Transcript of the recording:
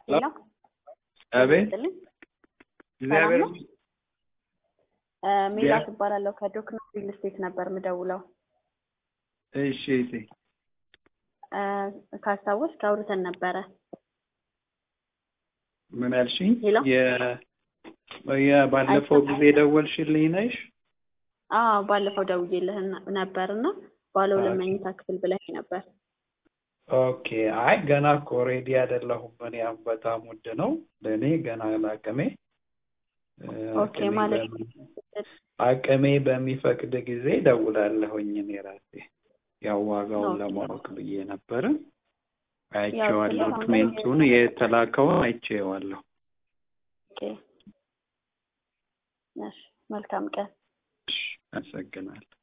ሄሎ አቤት ይስጥልኝ። እግዚአብሔር ሰላም ነው? እ ሜላት እባላለሁ ከዶክና ሪል ስቴት ነበር ምደውለው። እሺ እሺ እ ካስታወስክ አውርተን ነበረ። ምን አልሽኝ? ሄሎ? የ የባለፈው ጊዜ ደወልሽልኝ ነሽ? አዎ ባለፈው ደውዬልህ ነበር እና ባለ ሁለት ኦኬ። መኝታ ክፍል ብለህ ነበር። ኦኬ አይ ገና እኮ ሬዲ አይደለሁም። እኔ አሁን በጣም ውድ ነው ለእኔ ገና ለአቅሜ እ ኦኬ አቅሜ ማለት በሚ- አቅሜ በሚፈቅድ ጊዜ ደውላለሁኝ እኔ ራሴ ያው ዋጋውን ኦኬ። ለማወቅ ብዬ ነበረ። ያው አይቼዋለሁ፣ ስለ አሁን ላይ ዶክሜንቱን የተላከውን አይቼዋለሁ። ኦኬ። እሺ መልካም ቀን። እሺ፣ አመሰግናለሁ።